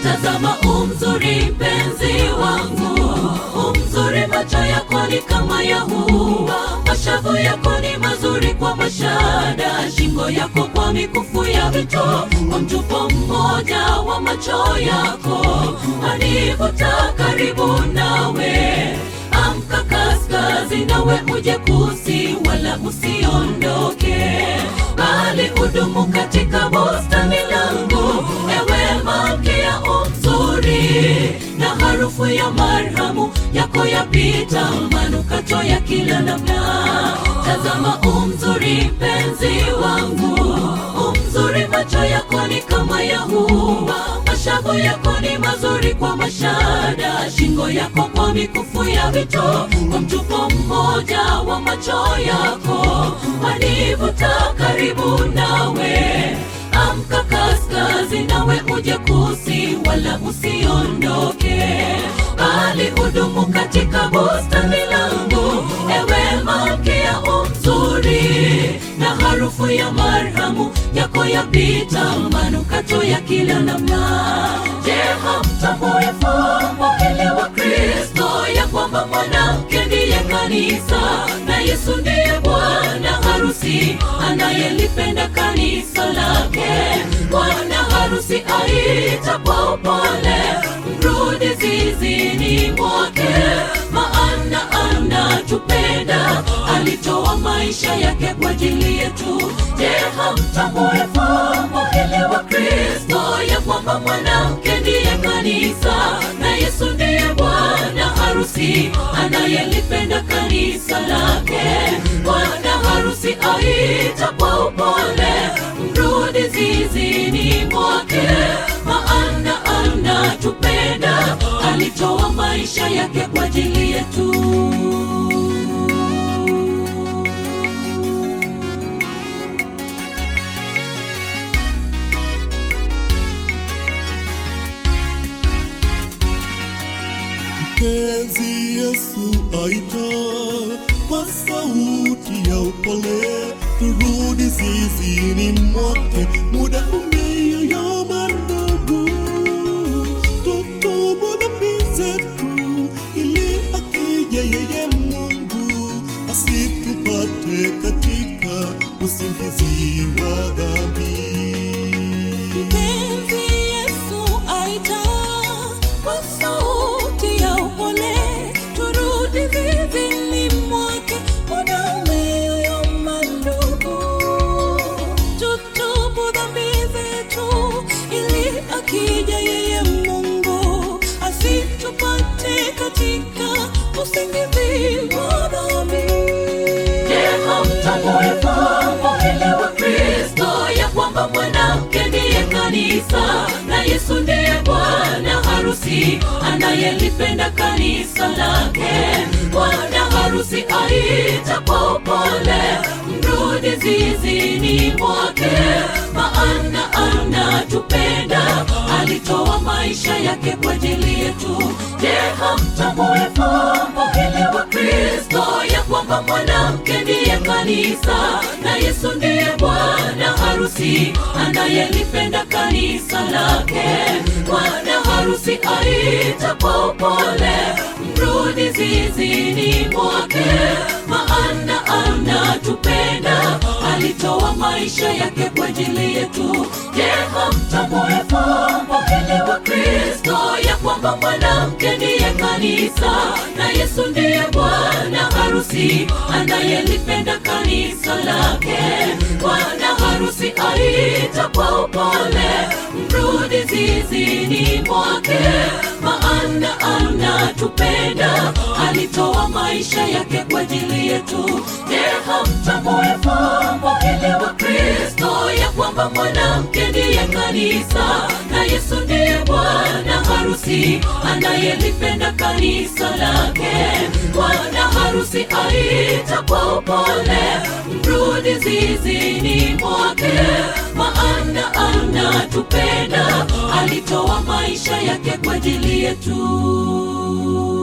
Tazama umzuri mpenzi wangu, umzuri macho yako ni kama ya hua, mashavu yako ni mazuri kwa mashada, shingo yako kwa mikufu ya vito, kwa mtupo mmoja wa macho yako anivuta karibu nawe. Amka kaskazi, nawe uje kusi, wala usiondoke, bali udumu katika bustani langu, ewe malkia umzuri, na harufu ya marhamu yako yapita manukato ya kila namna. Tazama umzuri mpenzi wangu, umzuri macho yako ni kama ya hua, mashavu yako ni mazuri kwa mashada, shingo yako kwa mikufu ya vito, kwa mtupo mmoja wa macho yako wanivuta karibu nawe. Amka kaskazi, nawe uje kusi, wala usiondoke, bali udumu katika bustani langu, ewe malkia umzuri, na harufu ya marhamu yako yapita manukato ya kila namna. Je, hamtambui fumbo hili wa Kristo, ya kwamba mwanamke ndiye kanisa na Yesu ndiye bwana harusi anayelipenda kanisa lake. Bwana harusi aita kwa upole, mrudi zizini mwake, maana anatupenda, alitoa maisha yake kwa ajili yetu. Je, hamtambui fumbo hili wa Kristo, ya kwamba mwanamke ndiye kanisa na Yesu ndiye bwana harusi anayelipenda kanisa lake. Bwana harusi aita kwa upole, mrudi zizini mwake, maana anatupenda, alitoa maisha yake kwa ajili yetu. Mpenzi Yesu aita kwa sauti ya upole, turudi zizini mwake, muda umeyoyoma ndugu, tutubu dhambi zetu, ili akija yeye Mungu asitupate katika usingizi wa dhambi. Mpenzi Yesu aita kwa sauti ya upole, turudi zizini mwake, muda umeyoyoma ndugu, tutubu dhambi zetu, ili akija yeye Mungu asitupate katika usingizi wa dhambi. Je, hamtambui fumbo hili wa Kristo, ya kwamba mwanamke ndiye kanisa na Yesu ndiye bwana harusi anayelipenda kanisa lake. Bwana harusi aita kwa upole, mrudi zizini mwake, maana anatupenda, alitoa maisha yake kwa ajili yetu. Je, hamtambui fumbo hili wa Kristo, ya kwamba mwanamke ndiye kanisa na Yesu ndiye bwana harusi anayelipenda kanisa lake. Bwana harusi aita kwa upole, mrudi zizini mwake, maana anatupenda, alitoa maisha yake kwa ajili yetu. Je, hamtambui fumbo hili wa Kristo, ya kwamba mwanamke ndiye kanisa na Yesu ndiye bwana harusi anayelipenda kanisa lake. Bwana harusi aita kwa upole, mrudi zizini mwake, maana anatupenda, alitoa maisha yake kwa ajili yetu. Je, hamtambui fumbo hili wa Kristo, ya kwamba mwanamke ndiye kanisa na Yesu ndiye bwana harusi anayelipenda kanisa lake. Bwana harusi aita kwa upole, mrudi zizini mwake, maana anatupenda, alitoa maisha yake kwa ajili yetu.